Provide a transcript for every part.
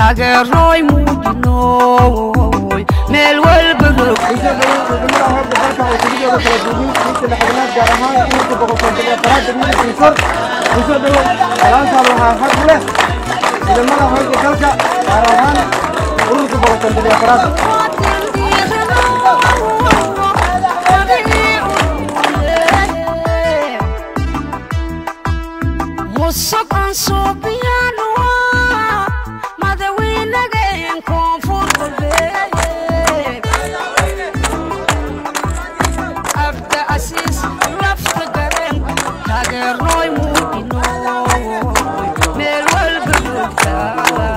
taageeroy muujinoy meel walba rog musuqan suubiyaanu madawiinageen koonfur galbeed abda asiis lafta garen taageernoy muujinoy meel walba joogtaa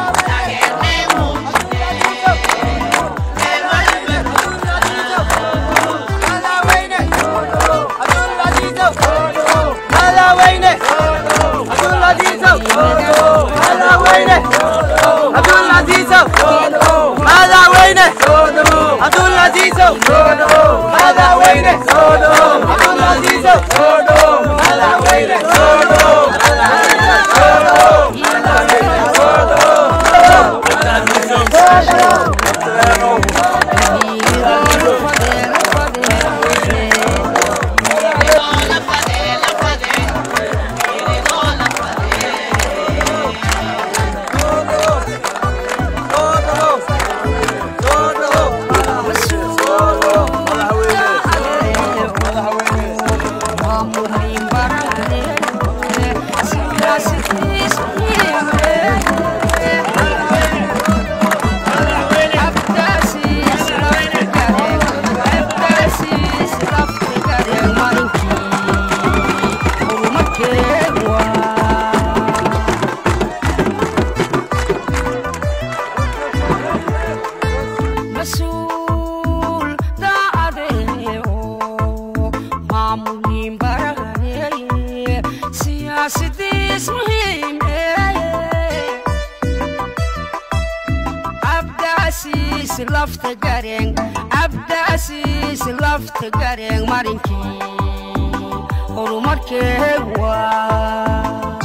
mas-uul daacadeeyo maamulin barahane siyaasadiis muhiime abdaasiis lafta gareen abdaasiis lafta gareen marinkii horumarkee waa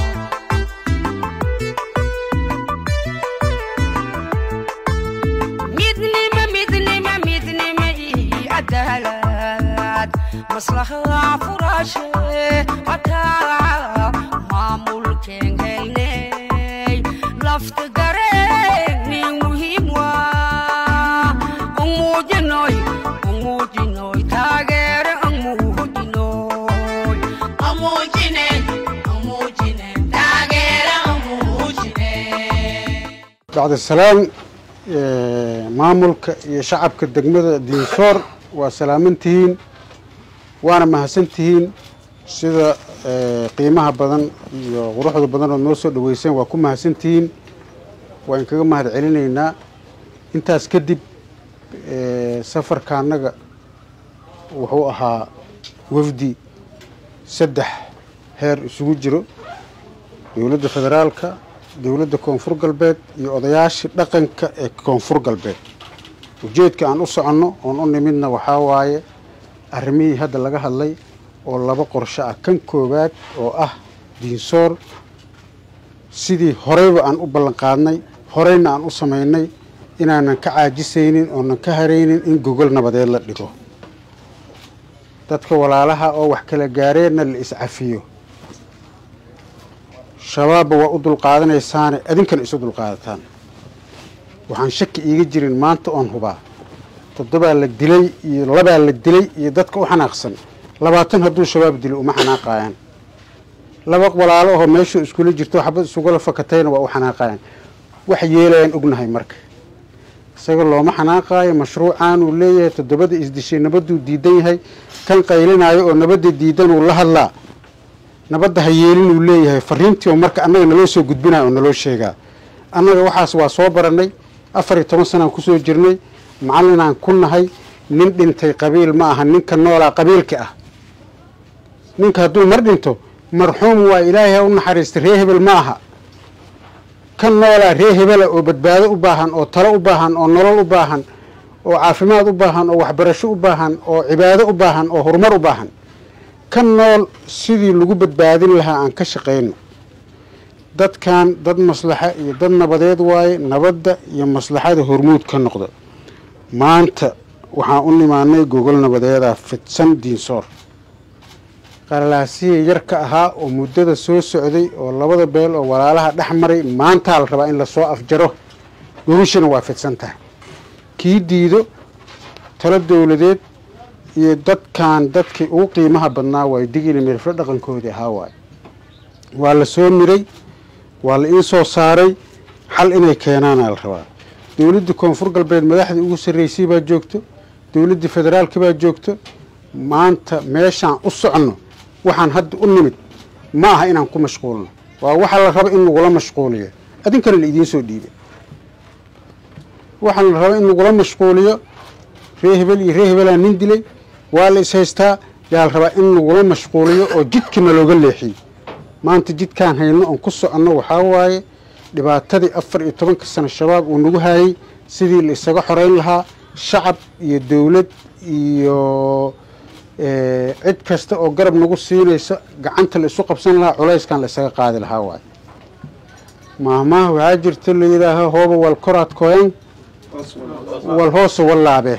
midnimo midnimo midnimo iyo cadaalad maslaxada furaashe hataa maamulkeen helney lafta gareen nin muhiim waa an muujinoy an muujinoy taageere an muujinoy bacda salaam maamulka iyo shacabka degmada diinsoor waa salaamantihiin waana mahadsantihiin sida qiimaha badan iyo quruxda badan ood noo soo dhaweyseen waa ku mahadsantihiin waa inkaga mahad celinaynaa intaas kadib safarka annaga wuxuu ahaa wafdi saddex heer isugu jiro dowladda federaalka dowladda koonfur galbeed iyo odayaashii dhaqanka ee koonfur galbeed ujeedka aan u soconno oon u nimidna waxaa waaye arrimihii hadda laga hadlay oo laba qorsho ah kan koowaad oo ah diinsoor sidii horeyba aan u ballanqaadnay horeyna aan u samaynay inaanan ka caajisaynin oonan ka haraynin in gogol nabadeed la dhigo dadka walaalaha oo wax kala gaareenna la iscafiyo shabaabba waa u dulqaadanaysaane adinkana isu dulqaadataan waxaan shaki iiga jirin maanta oon hubaa toddobaa la dilay iyo labaa la dilay iyo dadka u xanaaqsan labaatan hadduu shabaab dilo uma xanaaqayaan laba walaalo ahoo meeshuu iskula jirto xabad isugula fakatayna waa u xanaaqayaan wax yeelayaan ognahay marka isaga looma xanaaqaayo mashruucaan uu leeyahay toddobada isdishay nabaduu diidan yahay kan qaylinaayo oo nabadda diidan uu la hadlaa nabadda ha yeelin uu leeyahay fariintii oo marka annaga naloo soo gudbinaya oo naloo sheegaa annaga waxaas waa soo barannay afar iyo toban sanaan kusoo jirnay macallinaan ku nahay nin dhintay qabiil ma aha ninka noolaa qabiilka ah ninka hadduu mar dhinto marxuum waa ilaahay ha u naxariista ree hebel ma aha kan noolaa ree hebela oo badbaado u baahan oo talo u baahan oo nolol u baahan oo caafimaad u baahan oo waxbarasho u baahan oo cibaado u baahan oo horumar u baahan kan nool sidii lagu badbaadin lahaa aan ka shaqayno dadkan dad maslaxa iyo dad nabadeed waaye nabadda iyo maslaxada hormuud ka noqda maanta waxaan u nimaanay gogol nabadeedaa fidsan diinsoor qalalaasihii yarka ahaa oo muddada soo socday oo labada beel oo walaalaha dhex maray maantaa la rabaa in lasoo afjaro gogashana waa fidsan tahay kii diido talo dowladeed iyo dadkan dadkii ugu qiimaha badnaa waayo digili miriflo dhaqankoodii ahaa waayo waa la soo miray waa la ii soo saaray xal inay keenaana la rabaa dowladdii koonfur galbeed madaxdii ugu sarreysay baa joogto dowladdii federaalka baa joogto maanta meeshaan u soconno waxaan hadda u nimid ma aha inaan ku mashquulno waa waxaa la raba in lagula mashquuliyo adinkana la idiin soo dhiibay waxaa la raba in lagula mashquuliyo ree hebel iyo ree hebelaa nin dilay waa la is haystaa yaa la rabaa in lagula mashquuliyo oo jidkana looga leexiyo maanta jidkaan hayno oon ku soconno waxaa waaye dhibaatadii afar iyo tobanka sano shabaab uu nagu haayey sidii la isaga xoreyn lahaa shacab iyo dowlad iyo cid kasta oo garab nagu siinaysa gacanta la isu qabsan lahaa culayskan la isaga qaadi lahaa waaye maahmaaha waxaa jirta la yidhaaha hooba wal koraad kooyan wal hoose wallaabe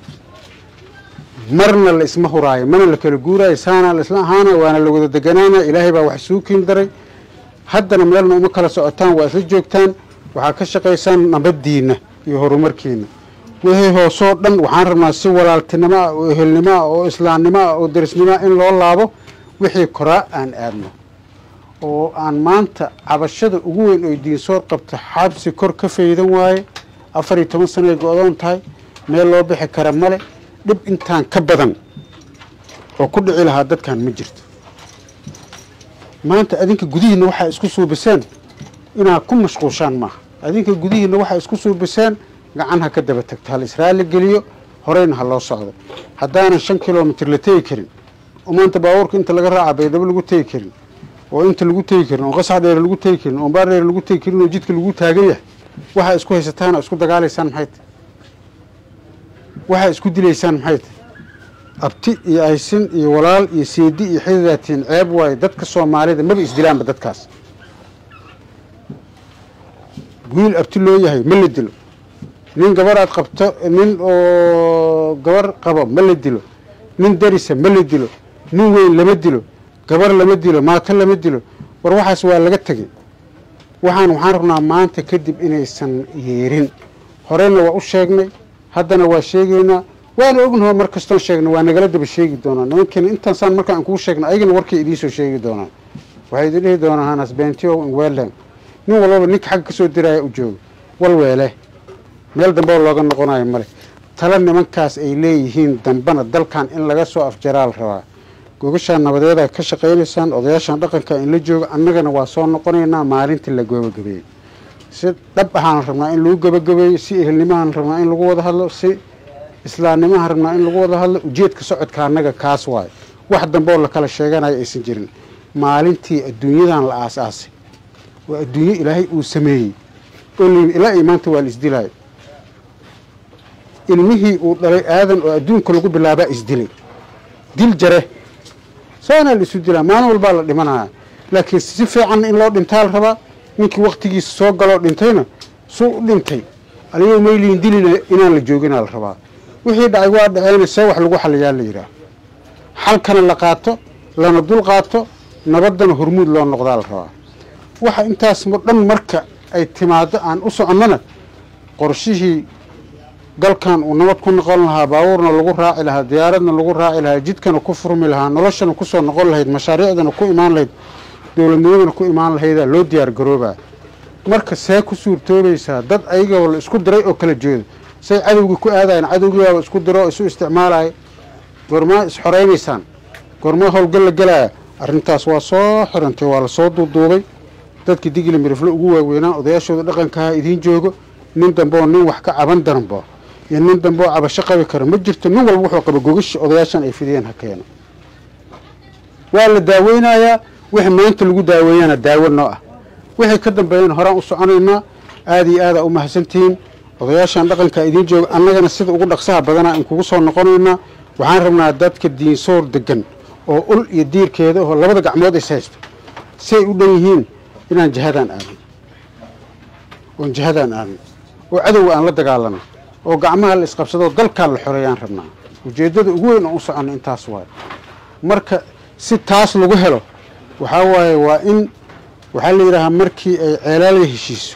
marna la isma huraayo mana la kala guuraayo saana la isla ahaana waana la wada deganaana ilaahay baa wax suu kiin daray haddana meelna uma kala socotaan waa isla joogtaan waxaa ka shaqaysaan nabaddiinna iyo horumarkiina wixii hoosoo dhan waxaan rabnaa si walaaltinimo ah oo ehelnimo ah oo islaamnimo ah oo darisnimo ah in loo laabo wixii koraa aan aadno oo aan maanta cabashada ugu weyn oy diinsoor qabto xabsi kor ka faydan waaye afar iyo toban sanoay go-doon tahay meel loo bixi kara male dhib intaan ka badan oo ku dhici lahaa dadkan ma jirto maanta adinka gudihiinna waxaa isku suubiseen inaad ku mashquushaan maaha adinka gudihiinna waxaa isku suubiseen gacan ha ka daba tagto hal israali geliyo horeyna ha loo socdo haddaanan shan kilomitr la tegi karin oo maanta baabuurka inta laga raaca baydhabo lagu tegi karin oo inta lagu tegi karin oo qasax dheere lagu tegi karin oo baar dheere lagu tegi karin oo jidka lagu taagan yahay waxaa isku haysataan oo isku dagaalaysaan maxay tahy waxaa isku dilaysaan maxay tahy abti iyo aysin iyo walaal iyo seedi iyo xididaatiin ceeb waayo dadka soomaalida maba isdilaanba dadkaas wiil abti loo yahay ma la dilo nin gabar aad qabto nin oo gabar qabo ma la dilo nin darisa ma la dilo nin weyn lama dilo gabar lama dilo maato lama dilo war waxaas waa laga tegay waxaan waxaan rabnaa maanta kadib inaysan yeerin horeyna waa u sheegnay haddana waa sheegaynaa waana ognaho mar kastoon sheegna waa nagala daba sheegi doonaa nimankeena intaasaan marka aan kuu sheegna ayagana warkay idiinsoo sheegi doonaan waxay idin dhihi doonaa hanas bentio in weeland nin walbaba ninka xagga kasoo diraya u jooga wal weele meel dambe oo looga noqonayo male tala nimankaas ay leeyihiin dambana dalkan in laga soo afjaraal rabaa gogashaan nabadeeda ka shaqaynaysaan odayaashan dhaqanka in la joogo annagana waa soo noqonaynaa maalintii la gabagabeeyey si dhab ahaan rabnaa in lagu gabagabeeyo si ehelnimahaan rabnaa in lagu wada hadlo si islaamnimahaan rabnaa in lagu wada hadlo ujeedka socodka annaga kaas waayo wax dambe oo lakala sheeganayo aysan jirin maalintii adduunyadan la aas-aasay waa adduunyo ilaahay uu sameeyey oo layimi ilaa iyo maanta waa la isdilaayo ilmihii uu dhalay aadan oo adduunka lagu bilaabaa isdilay dil jare saanaa la isu dilaa maalin walbaa la dhimanaya laakiin si fiican in loo dhintaa la rabaa ninkii waktigiisa soo galoo dhintayna suu u dhintay aligoo mayliin dilina inaan la jooginaa la rabaa wixii dhacay waa dhaceyna see wax lagu xaliyaa la yidhaah xalkana la qaato lana dul qaato nabaddana hormuud loo noqdaa la rabaa waxa intaas dhan marka ay timaado aan u soconnona qorshihii dalkan uu nabad ku noqon lahaa baabuurna lagu raaci lahaa diyaaradna lagu raaci lahaa jidkana ku furmi lahaa noloshana kusoo noqon lahayd mashaariicdana ku imaan lahayd dowladnimadana ku imaan lahaydaa loo diyaar garoobaa marka see ku suurtoobaysaa dad ayagoo la isku diray oo kala jeedo say cadowgii ku aadayan cadowgiibaaba isku diro oo isu isticmaalaya goormaa isxoraynaysaan goormaa howlgal la gelaya arrintaas waa soo xirantay waa lasoo duuduubay dadkii digli miriflo ugu waaweynaa odayaashooda dhaqankaha idiin joogo nin dambeoo nin wax ka caban daranbo iyo nin dambe oo cabasho qabi karo ma jirto nin walba wuxuu qaba gogashi odayaashan ay fidiyeen ha keeno waa la daaweynayaa wixii maanta lagu daaweeyana daawo noo ah wixii ka dambeeyana horaan u soconaynaa aada iyo aadaa u mahadsantihiin odayaashan dhaqanka idiin jooga annagana sida ugu dhaqsaha badanaa in kugu soo noqonaynaa waxaan rabnaa dadka diinsoor degan oo ul iyo diirkeeda oo labada gacmood is haysto siay u dhan yihiin inaan jihadaan aadno oon jihadaan aadno oo cadowga aan la dagaalano oo gacmaha la isqabsadoo dalkaan la xoreeyaan rabnaa ujeeddada ugu weyn oon u soconno intaas waaye marka si taas lagu helo waxaa waaye waa in waxaa la yidhaahaa markii ay ceelaalya heshiiso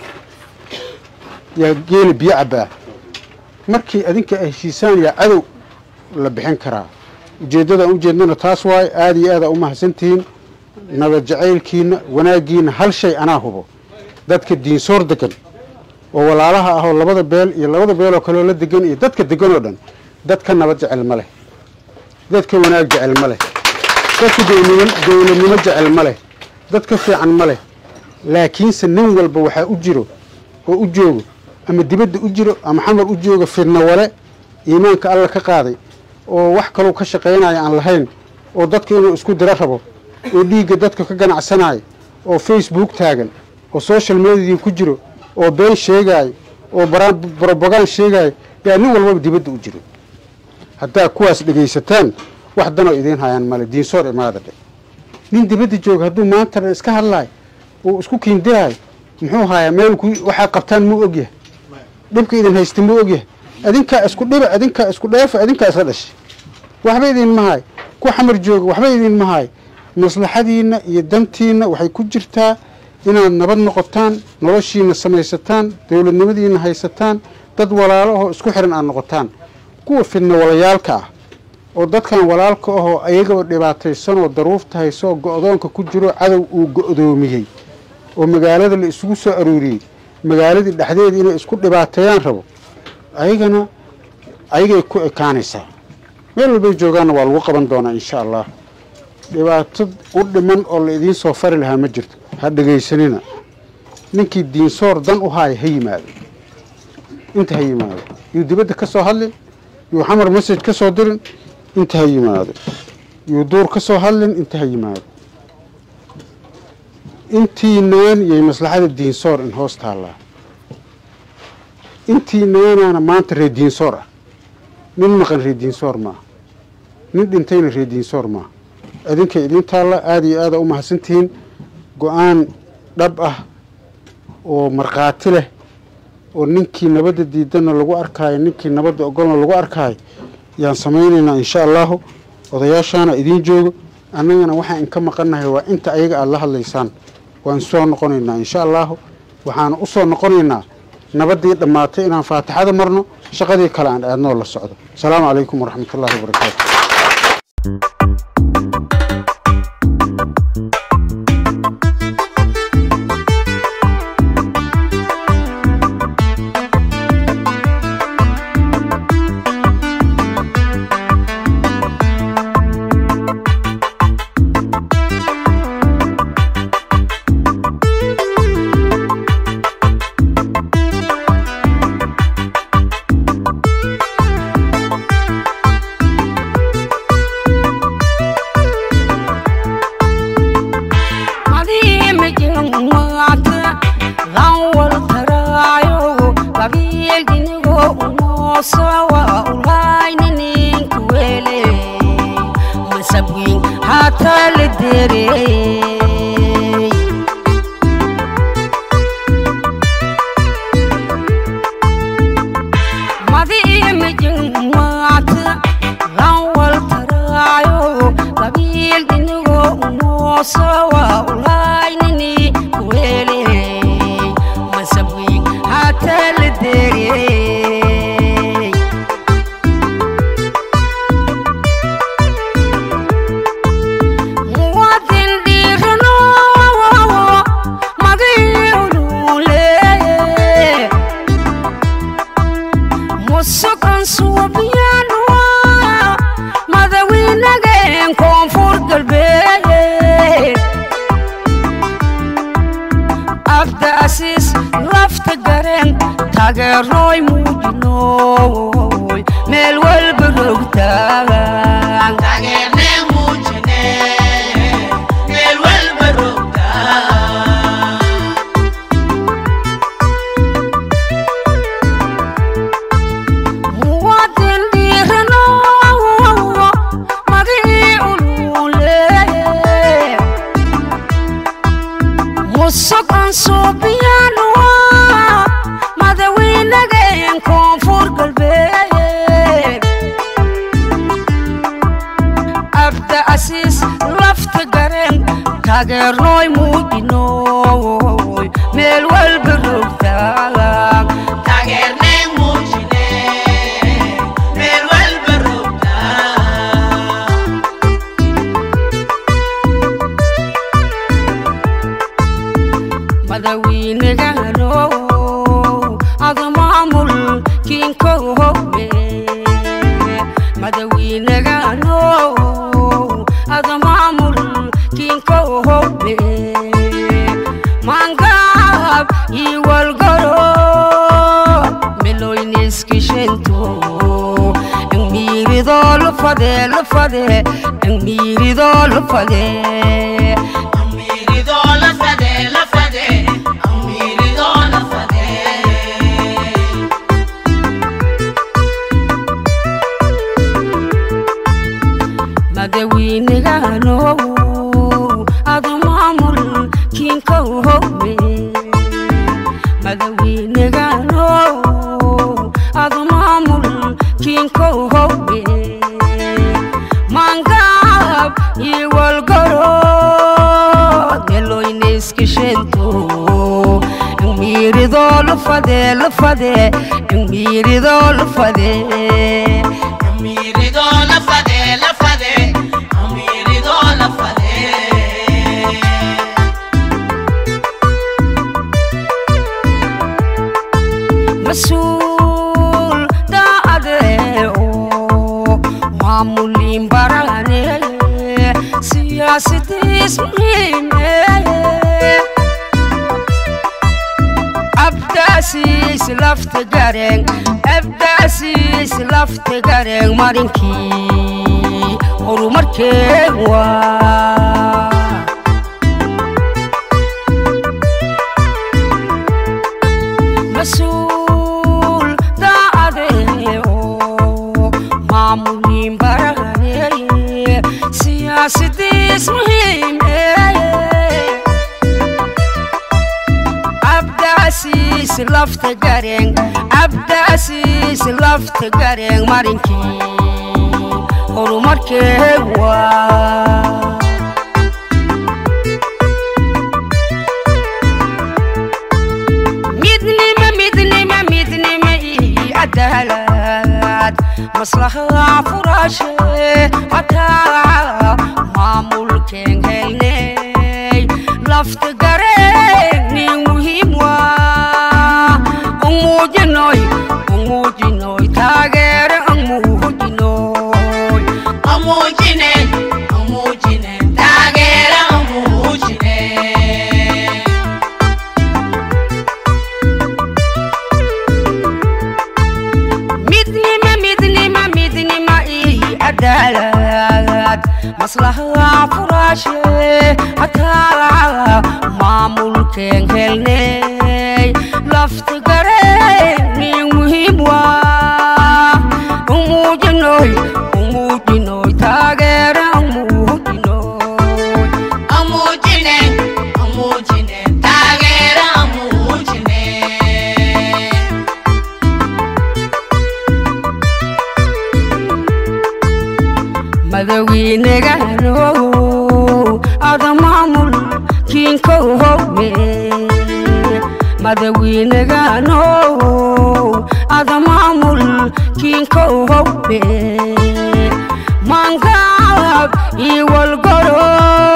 yaa geeli biyo cabbaa markii adinka ay heshiisaan yaa cadow la bixin karaa ujeeddadaan ujeednana taas waaye aada iyo aada u mahadsantihiin nabad jacaylkiina wanaaggiina hal shay anaa hubo dadka diinsoor degan oo walaalaha ah oo labada beel iyo labada beeloo kaleoo la degan iyo dadka degan oo dhan dadka nabad jecel ma leh dadka wanaag jecel ma leh dadka dowlnimo dowladnimo jecel ma leh dadka fiican ma leh laakiinse nin walba waxaa u jiro oo u joogo ama dibadda u jiro ama xamar u jooga fidna wale iimaanka alla ka qaaday oo wax kalou ka shaqaynaya aan lahayn oo dadka inuu isku diro rabo oo dhiigga dadka ka ganacsanayo oo facebook taagan oo social mediadii ku jiro oo been sheegaayo oo brobagaan sheegaayo yaa nin walbaba dibadda u jiro haddaa kuwaas dhegaysataan wax danoo idiin hayaan male diinsoor imaada dhe nin dibadda jooga hadduu maanta dhan iska hadlaayo uu isku kiindirayo muxuu hayaa meel ku waxaa qabtaan muu ogyahay dhibka idin haysta muu ogyahay adinkaa isku dhiba adinkaa isku dheefa adinkaa isla dhashay waxba idinma haay ku xamar jooga waxba idinma haay maslaxadiinna iyo dantiinna waxay ku jirtaa inaad nabad noqotaan noloshiina samaysataan dowladnimadiina haysataan dad walaalo ahoo isku xiran aad noqotaan kuwa fidna walayaalka ah oo dadkan walaalka ahoo ayagaba dhibaataysanoo daruufta haysoo go-doonka ku jiro cadow uu go-doomiyey oo magaalada la isugu soo aruuriyey magaaladii dhexdeeda inay isku dhibaateeyaan rabo ayagana ayagay ku ekaanaysaa meel walbay joogaanna waa lagu qaban doonaa insha allah dhibaato u dhiman oo la idiin soo fari lahaa ma jirto ha dhegaysanina ninkii diinsoor dan u haaya ha yimaado inta ha yimaado yuu dibadda ka soo hadlin yuu xamar message ka soo dirin inta ha yimaado yuu duur ka soo hadlin inta ha yimaado intiinaan yay maslaxada diinsoor in hoos taallaa intiinaanaana maanta ree diinsoor ah nin maqan ree diinsoor maaha nin dhintayna ree diinsoor maaha adinka idiin taalla aada iyo aada u mahadsantihiin go-aan dhab ah oo markhaati leh oo ninkii nabadda diidana lagu arkaayo ninkii nabadda ogolna lagu arkaayo yaan samaynaynaa insha allahu odayaashaana idiin joogo annagana waxaan inka maqannahay waa inta ayaga aada la hadlaysaan waan soo noqonaynaa insha allahu waxaana u soo noqonaynaa nabaddii dhammaatay inaan faatixada marno shaqadii kale aan aadnoo la socdo asalaamu calaykum waraxmatullaahi wabarakaatu cabdiasiis lafta garen taageernooy muujinooy meel walba rogtaan taageerneen muujine meel walba roogtaa madawiinagano ada maamul kiinkohobe madawiinagano ada maamul kiinkohobe mangab iwalgoro meloyniskishento engmiirido lufade lufade engmiirido lufade amiiridoo la fade la fade amiiridoo la fade madawiinagano ada maamul kiinkohobe madawiinagano ada maamul kiinkohobe mangab iwalgoro meloyniskishento engmiirido lufade lufade engmiirido lufade amiiridoo la fade la fade amiiridoo la fade masuul daacade oo maamuliin barane siyaasadiis muhiime abdaasiis lafta gareen abdaasiis lafta gareen marinkii horumarkeen waa masuul daacade oo maamuliin barane siyaasadiis muhiime abdaasiis lafta gareen abdaasiis lafta gareen marinkii horumarkeen waa midnima midnima midnima ii cadaalad maslaxada furaashe hataa maamulkeen helney lafta gareen nin muhiim waa umuujinoy umuujinoy taageere amuujinoy amuujine amuujine taageera amuujine midnima midnima midnima ii cadaalad maslaxada furaashe hataa maamulkeen helney lafta gareen nin muhiim waa umuujinoy umuujinoy taageere amuujinoy amuujine amuujine taageera amuujine madawiinagano ada maamul kiinkohobe madawiinagano ada maamul kiinkohobe mangab iwalgoro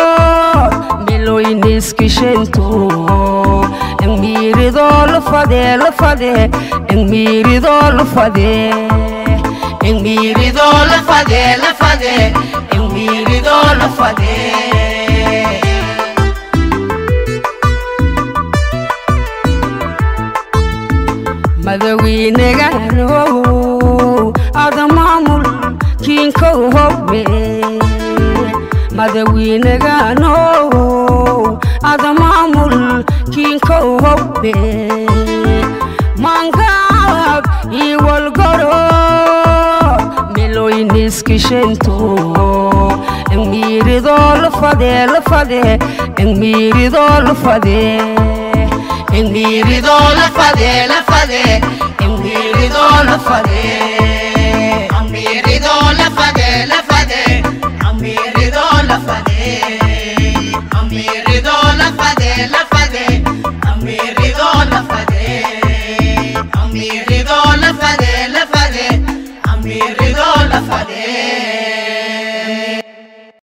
meloyniskishento engmiirido lufade lufade engmiirido lufade engmiirido lufade lufade engmiirido lufade madawiinagano ada maamul kiinkohobe madawiinagano ada maamul kiinkohobe mangab iwalgoro meloyniskishento engmiirido lufade lufade engmiirido lufade engmiirido lufade lufade engmiirido lufade amiiridoo la fade la fade amiiridoo lafade